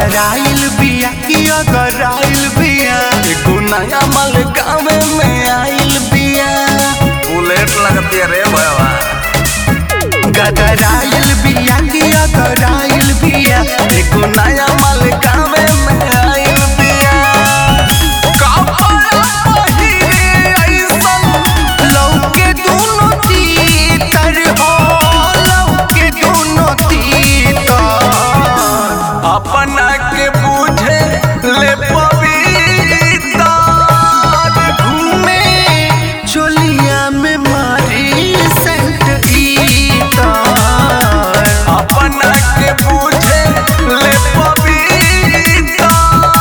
गदराइल बिया कि अगराइल बिया एगो नया माल गाँव में आइल बिया बुलेट लगती है रे भैया गदराइल बिया कि अगराइल बिया एगो नया माल गाँव में आइल बिया कपड़ा पहिरे ऐसन लौके दोनों तीतर हो लौके दोनों तीतर अपना के बूझे ले पविता घूमे चोलिया में मारी सेंट इतर अपना के बूझे ले पविता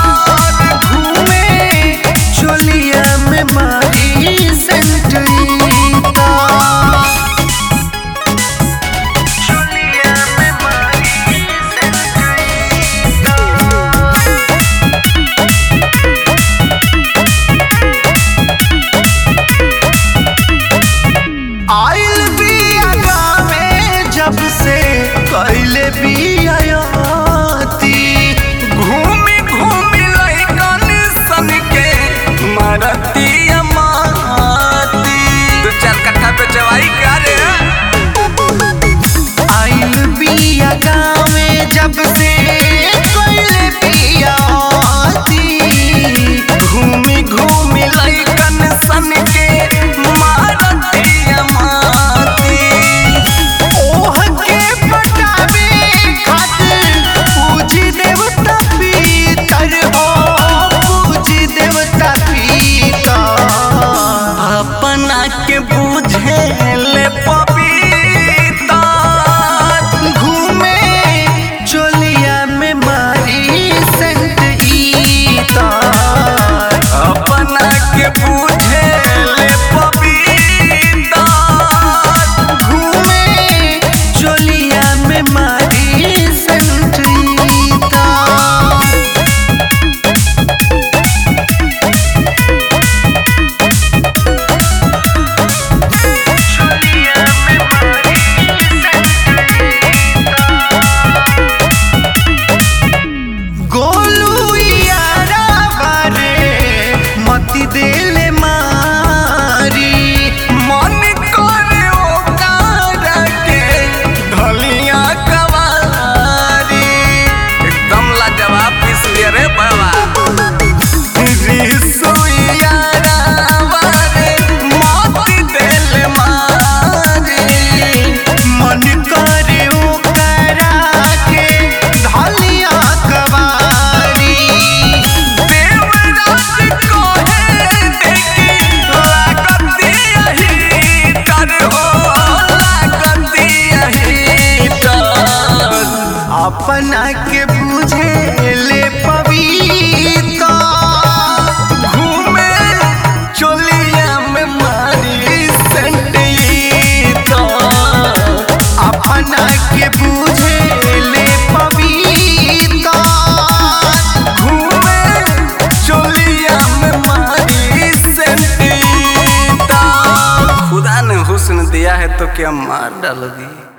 घूमे चोलिया में मारी सेंट इतर चोलिया में मारी सेंट आइल बिया गावे जब से कैले बियाती घूमी घूमी लइकन सन के मारती माती दो चार कट्ठा पे चवाई का रे आइल बिया गावे जब से कैले बियाती घूमी घूमी लइकन सन के मारती माती ओह के पटावे खातिर पूजी देवता पीतर हो पूजी देवता पीतर अपना के बूझे ले पपीता घूमे चोलिया में मारी सेंट इतर अपना के बूझे ले पपीता घूमे चोलिया में मारी सेंट इतर गोलू यारा बारे मती देले मारी मन करे ओकार के ढलिया कवारी एकदम लाजवाब पीस लिए रे बाबा रिसुइया रावारे मोती दिल मारी मन करे ओकरा के ढलिया कवारी देवराज कोहे देखी लागती यही तर हो लागती यही तर अपना के बुझे ले पविता घूमे चोलिया में मारी सेंटीता अपना के बुझे ले पविता घूमे चोलिया में मारी सेंटीता खुदा ने हुस्न दिया है तो क्या मार डालोगी